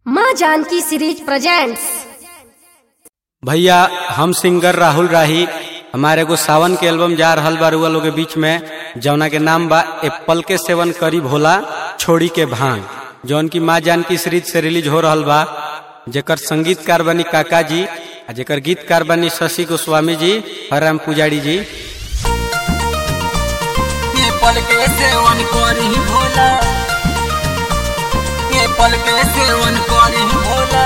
माँ Janaki series presents भैया हम सिंगर राहुल राही हमारे एगो सावन के एल्बम जा रहल बा रुआ लोग के बीच में जौना के नाम बा एप्पल के सेवन करी भोला छोड़ी के भांग जौन की माँ जानकी सीरीज से रिलीज हो रहल बा जेकर संगीतकार बनी काका जी आ जेकर गीतकार बनी शशि गोस्वामी जी हराम पुजारी जी ये पल के सेवन करी भोला ये पल के सेवन करी भोला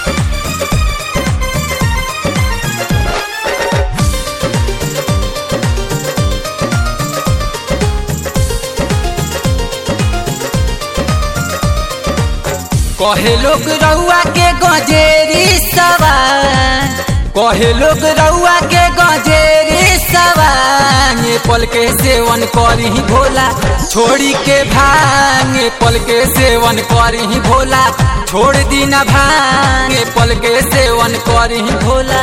कहे लोग रउआ के गजेरी सवान कहे लोग रउआ के गजेरी सवान ये पल के सेवन करी भोला छोड़ी के भांग ये पल के सेवन करी भोला छोड़ दी न भांग ये पल के सेवन करी भोला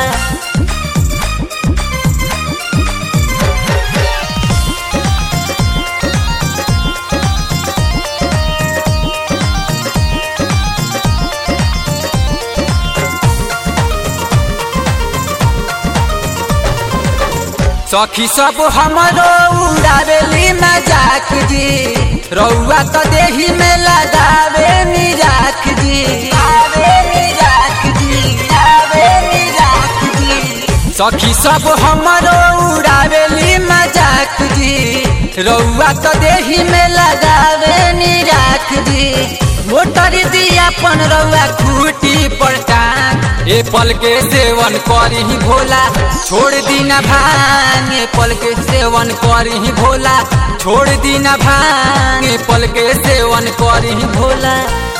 सखी सब हमरो उड़ावेली मजाक जी रउआ तो देही में लगावे मिजाक जी आवे मिजाक जी आवे मिजाक जी सखी सब हमरो उड़ावेली मजाक जी रउआ तो देही में लगावे निराख जी मोटर दिया पन रउआ खूटी पर टांग ए पल के सेवन करी भोला छोड़ दी न भांग ए पल के सेवन करी भोला छोड़ दी न भांग ए पल के सेवन करी भोला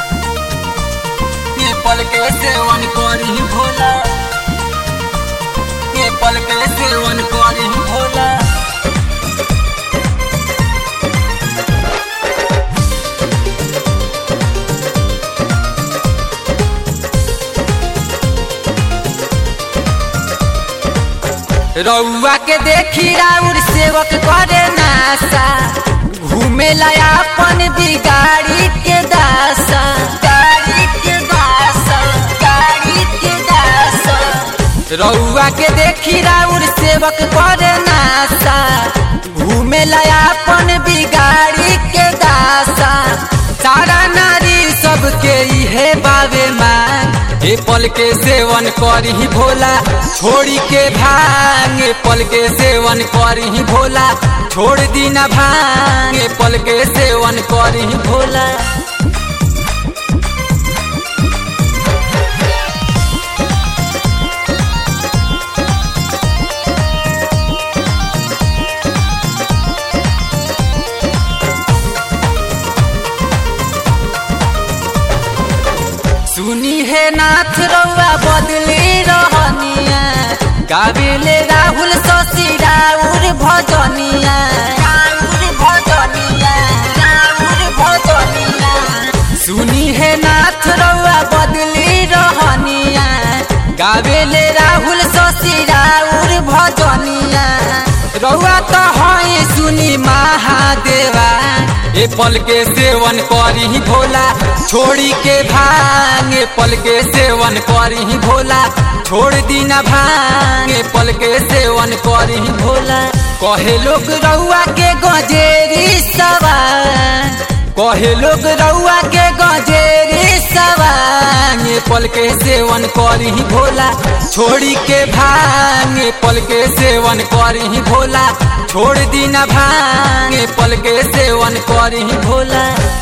ए पल के सेवन करी भोला ए पल के सेवन करी भोला रउआ के देखी राउर सेवक करे नासा घूमे लाया अपन बिगाड़ी के दासा गाड़ी के दासा गाड़ी के दासा रउआ के देखी राउर सेवक करे नासा घूमे लाया अपन बिगाड़ी के दासा सारा नारी सबके इहे बावे मांग ए पल के सेवन करी भोला छोड़ी के भांग ए पल के सेवन करी भोला छोड़ दी न भांग ए पल के सेवन करी भोला सुनी है नाथ रउआ बदली रहनिया गाबिले राहुल शशि राउर भजनिया राउर भजनिया राउर भजनिया सुनी है नाथ रउआ बदली रहनिया गाबिले राहुल शशि राउर भजनिया रउआ तो है सुनी महादेवा ए पल के सेवन करी भोला छोड़ी के भांग ए पल के सेवन करी भोला छोड़ दी न भांग ए पल के सेवन करी भोला कहे लोग रउआ के गजेरी सवान कहे लोग रउआ के गजेरी सवान ए पल के सेवन करी भोला छोड़ी के भांग ए पल के सेवन करी भोला छोड़ दी न भांग ए पल के सेवन करी भोला